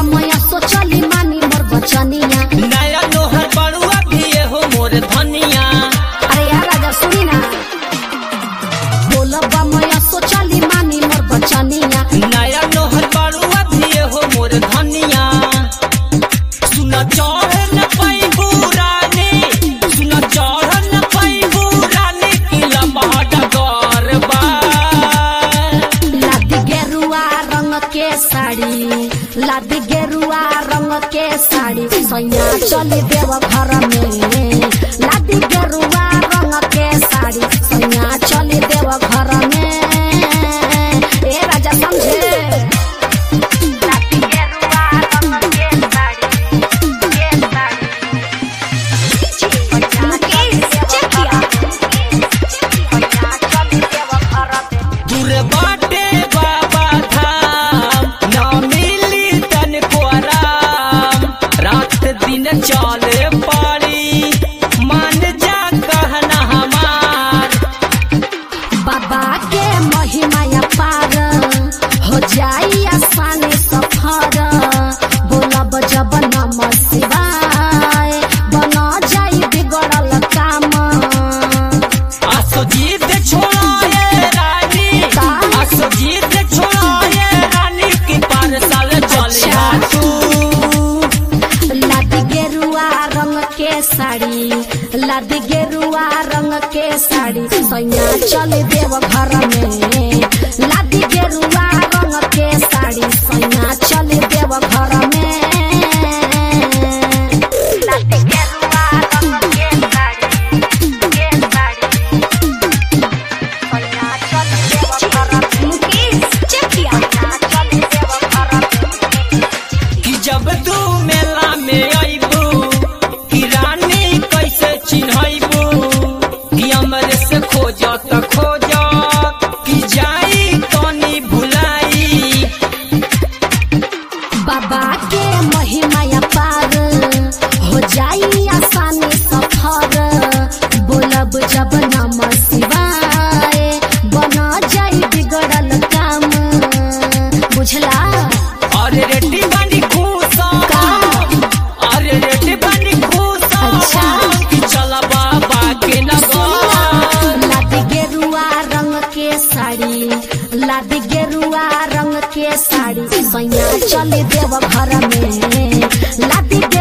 बमया सोचली मानी मोर बचनिया नया नोहर बड़ुआ भी हो मोर धनिया अरे यार राजा सुनी ना बोल बमया सोचली मानी मोर बचनिया नया नोहर बड़ुआ भी हो मोर धनिया सुन चढ़ न पैबू रानी सुन चढ़ न पैबू रानी की लम्बा डगरबा लादी गेरुआ रंग के साड़ी लादी गेरुआ रंग के साड़ी सैया चली देव घर में लादी गेरुआ रंग के साड़ी सैया चली देव घर में ए राजा समझे लादी गेरुआ रंग के साड़ी के साड़ी दूर बाटे बाबा धाम न मिली तन को आराम रात दिन चले पड़ी मान जा कहना हमार बाबा के महिमा पार हो जाई आसानी सफर बोलब जब नम शिवाय बन जाई बिगड़ल काम आसो जीत छोड़ाए रानी का? आसो जीत छोड़ाए रानी की पार साल चलिया तू लादी गेरुआ रंग के साड़ी लादी गेरुआ रंग के साड़ी सैया चल देव घर में लादी गेरुआ रंग के साड़ी सैया चल देव घर में लादी गेरुआ रंग के साड़ी के साड़ी सैया चल देव घर में मुकेश चेकिया चल देव घर में कि जब तू मेला में अइबू कि रानी कैसे चिन्हइबू कि हमरे से खोजत खोजत कि जाई तनी भुलाई बाबा के महिमा पार हो जाई आसानी सफर बोलब जब नम शिवाय बन जाई बिगड़ल काम बुझला अरे रेडी बनी खुश का? अरे रेडी बनी खुश अच्छा। कि चला बाबा के नगर लादी गेरुआ रंग के साड़ी लादी गेरुआ रंग के साड़ी सैया चल देव घर में लादी